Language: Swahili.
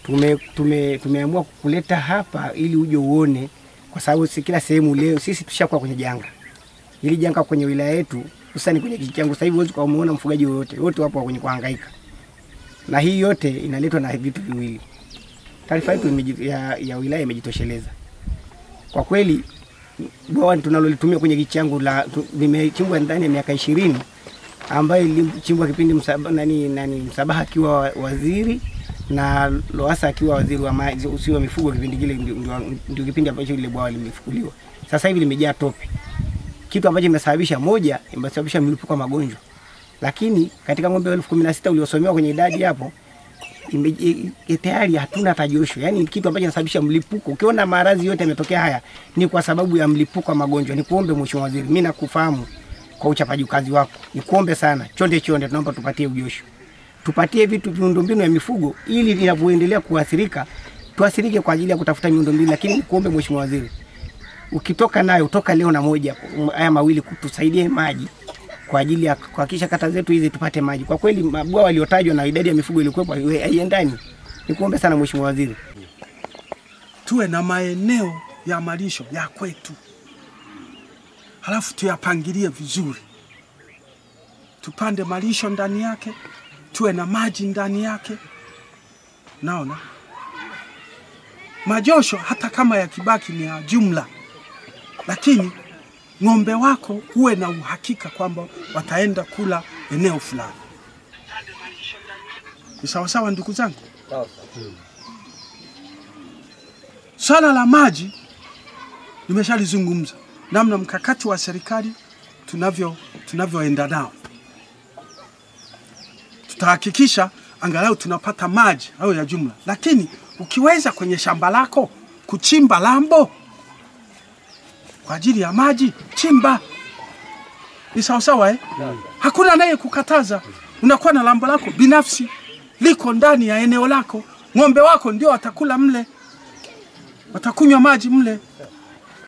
tume, tume, tumeamua kuleta hapa ili uje uone, kwa sababu si kila sehemu leo sisi tushakuwa kwenye janga hili janga kwenye wilaya yetu, hususani kwenye kijiji changu. Sasa hivi huwezi kumuona mfugaji wowote, wote wapo kwenye kuhangaika, na hii yote inaletwa na vitu viwili. Taarifa yetu imeji- ya, ya wilaya imejitosheleza kwa kweli. Bwawa tunalolitumia kwenye kijiji changu la tu- limechimbwa ndani ya miaka ishirini ambayo ilichimbwa kipindi msaba, nani, nani, Msabaha akiwa wa- waziri na Lowassa akiwa waziri wa maji usio wa mifugo. Kipindi kile ndio- ndio ndio kipindi ambacho ile bwawa limefukuliwa. Sasa hivi limejaa tope, kitu ambacho imesababisha moja, imesababisha mlipuko wa magonjwa. Lakini katika ng'ombe elfu kumi na sita uliosomewa kwenye idadi hapo ime- i- i- tayari hatuna hata josho, yaani kitu ambacho kinasababisha mlipuko. Ukiona maradhi yote yametokea haya ni kwa sababu ya mlipuko wa magonjwa. Nikuombe Mheshimiwa Waziri, mimi nakufahamu kwa uchapaji kazi wako, nikuombe sana, chonde chonde, tunaomba tupatie ujosho, tupatie vitu miundombinu ya mifugo ili inavyoendelea kuathirika tuathirike kwa ajili ya kutafuta miundombinu. Lakini nikuombe Mheshimiwa Waziri, ukitoka nayo utoka leo na moja haya mawili kutusaidie maji kwa ajili ya kuhakikisha kata zetu hizi tupate maji. Kwa kweli mabwawa yaliyotajwa na idadi ya mifugo iliyokuwepo haiwe- haiendani. Nikuombe sana Mheshimiwa Waziri. tuwe na maeneo ya malisho ya kwetu, halafu tuyapangilie vizuri, tupande malisho ndani yake, tuwe na maji ndani yake. Naona majosho hata kama yakibaki ni ya jumla, lakini ng'ombe wako huwe na uhakika kwamba wataenda kula eneo fulani. Ni sawasawa, ndugu zangu? Swala la maji nimeshalizungumza, namna mkakati wa serikali tunavyo tunavyoenda nao. Tutahakikisha angalau tunapata maji au ya jumla, lakini ukiweza kwenye shamba lako kuchimba lambo kwa ajili ya maji, chimba. Ni sawasawa eh? Hakuna naye kukataza. Unakuwa na lambo lako binafsi liko ndani ya eneo lako, ng'ombe wako ndio watakula mle watakunywa maji mle,